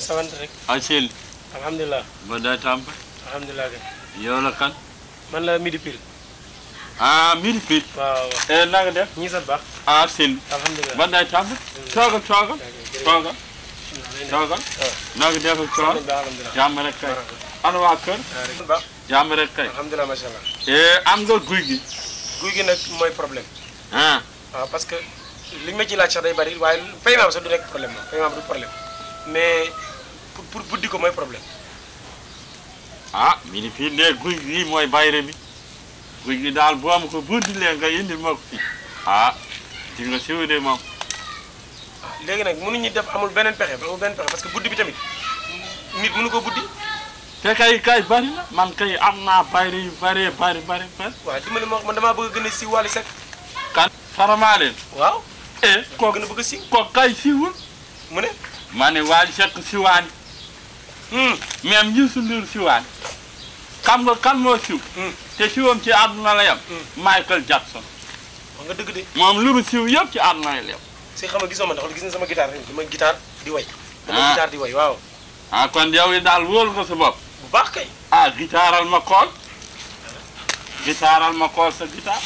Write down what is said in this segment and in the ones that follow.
sant rek Asil alhamdulilah ba day tàmp alhamdulilah kay yow la kan man la midi pile ah midi fit waaw e na nga def ñii sant baax ah Sil alhamdulilah ba day tàmp toogal toogal toogal toogal na nga def ak coor alhamdulilah jàmm rek kay ana waa kër baax jàmm rek kay alhamdulilah macha allah e am nga guy gi guy gi nag mooy problème ah waaw parce que li ma ci laaj sax day bari waaye paiement bi sax du nekk problème moom paiement bi du problème mais pour pour buddi ko mooy problème ah midi fii de guy gi mooy bayre bi guy gi daal boo am ko buddilee nga indi ma ko fii ah di nga siw de moom léegi nag mënuñu def amul beneen pexe amul beneen pexe parce que buddi bi tamit nit mënu ko buddi te kay kay bari na man kay am naa bayre yu bari bari bari bari waaw dimbali ma wax man damaa bëgg a gën a siiw Wally Seck kan faramaa leen waaw eh koo ko gën a bëgg a siiw ko kay siwul mu ne ma ne Wally Seck siwaani même Youssou Ndour siwaani xam nga kan moo siw te siwam ci àdduna la yem Michael Jackson wax nga dëgg de moom lu mu siw yëpp ci àdduna la yem si xam nga gisoo ma ndax gis na sama guitare rek dama guitare di way dama Ah. guitare di way waaw ah kon yow yi daal wóor nga sa bopp bu baax kay ah gitaaral ma kool gitaaral ma kool sa gitaar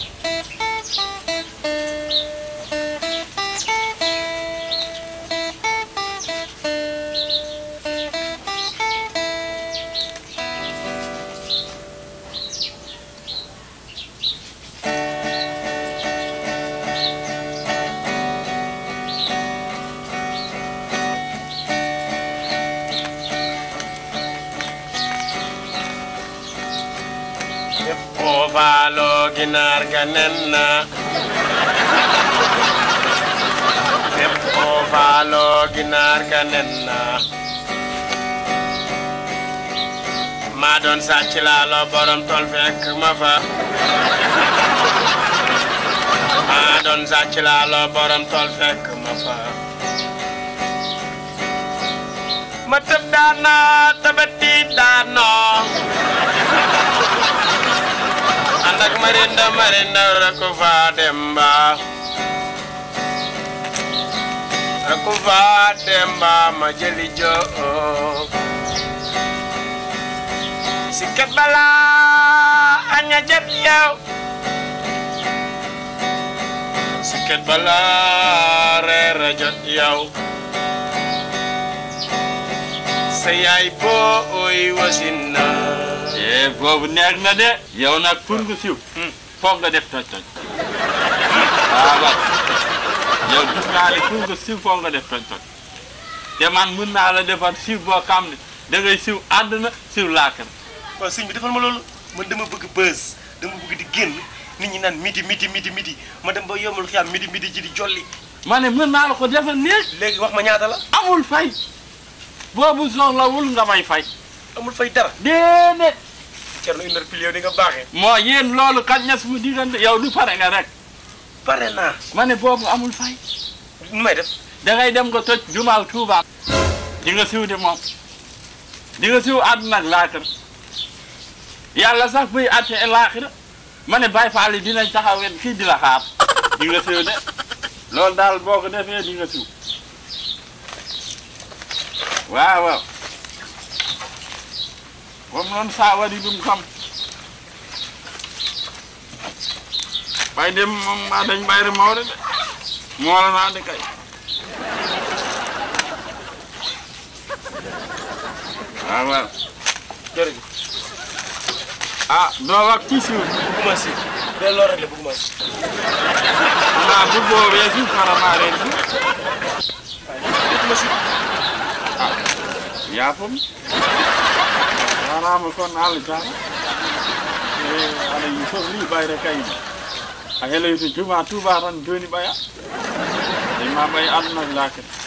o faalo ginaar ga nen na fépp o faalo ginaar ga nen na maa doon sàcc laalo borom tol fekk ma fa maa doon sàcc laalo borom tol fekk ma fa ma tëb daana tabati daanoo ànd ak marinda marinda rakku fa demba rakku fa demba ma jëli joo si kat bala aña jat yow si kat bala reera jot yow sa yaay booy wasin na eh boobu neex na de yow nag pour nga siw foog nga def toj toj waaw waaw yow gis naa ne pour nga siw foog nga def toj toj te man mun naa la defar siw boo xam ne da ngay siw àdduna siw laakar waaw sëñ bi defal ma loolu man dama bëgg buzz dama bëgg di génn nit ñi naan midi midi midi midi ma dem ba yombal xiyaam midi midi ji di jolli ma ne mën naa la ko defal néeg léegi wax ma ñaata la amul fay boobu soxlawul nga may fay amul fay dara déedéet Thierno une heure pile yow di nga baaxee moo yéen loolu kañ na sumu diggante yow du pare nga rek pare naa ma ne boobu amul fay nu may def da ngay dem nga toj jumaal Tuuba di nga siw de moom di nga siw àdduna ak laaxira yàlla sax buy àtte laaxira ma ne Baay Faal yi dinañ taxawet fii di la xaar di nga siw de loolu daal boo ko defee di nga siw waaw waaw comme noonu saa wari dum xam bay dem moom maa dañ bayre mawre de moo la naa de kay waaw waaw jërëjëf ah doo wax ci siw bëgguma si de loolu rek la bëgguma si xanaa bu boobee si xaramaa leen si bëgguma si yaafam warama kon allah taala e aɗa yi fof li ɓayre kayni a heloyto juma tuba tan joni ɓaya e ma ɓay aduna laakata